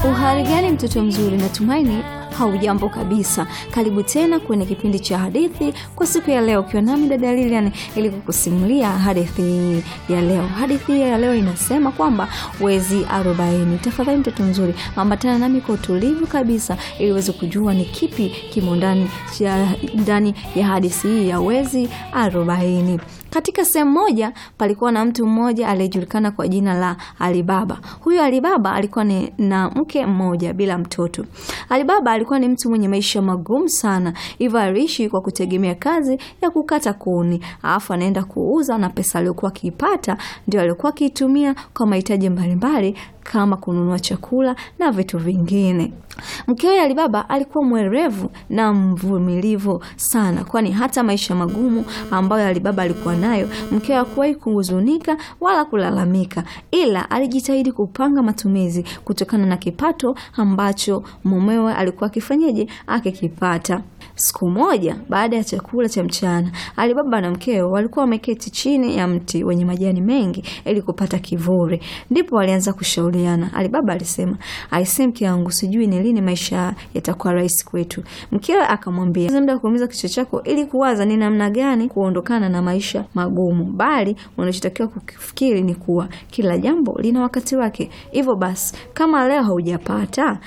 Uhari gani mtoto mzuri, natumaini haujambo kabisa. Karibu tena kwenye kipindi cha hadithi kwa siku ya leo, ukiwa nami dada Lilian ili kukusimulia hadithi ya leo. Hadithi ya leo inasema kwamba wezi arobaini. Tafadhali mtoto mzuri, ambatana nami kwa utulivu kabisa ili uweze kujua ni kipi kimo ndani ndani ya hadithi hii ya wezi arobaini. Katika sehemu moja palikuwa na mtu mmoja aliyejulikana kwa jina la Alibaba. Huyo Alibaba alikuwa ni na mke mmoja bila mtoto. Alibaba alikuwa ni mtu mwenye maisha magumu sana, hivyo aliishi kwa kutegemea kazi ya kukata kuni, alafu anaenda kuuza, na pesa aliyokuwa akiipata ndio aliyokuwa akiitumia kwa mahitaji mbalimbali kama kununua chakula na vitu vingine. Mkewe Alibaba alikuwa mwerevu na mvumilivu sana, kwani hata maisha magumu ambayo Alibaba alikuwa nayo, mkewe hakuwahi kuhuzunika wala kulalamika, ila alijitahidi kupanga matumizi kutokana na kipato ambacho mumewe alikuwa akifanyaje akikipata. Siku moja baada ya chakula cha mchana, Alibaba na mkewe walikuwa wameketi chini ya mti wenye majani mengi ili kupata kivuli, ndipo walianza kushauriana. Alibaba alisema, aisee, mke wangu, sijui ni lini maisha yatakuwa rahisi kwetu. Mkewe akamwambia, muda wa kuumiza kichwa chako ili kuwaza ni namna gani kuondokana na maisha magumu, bali unachotakiwa kufikiri ni kuwa kila jambo lina wakati wake. Hivyo basi, kama leo haujapata,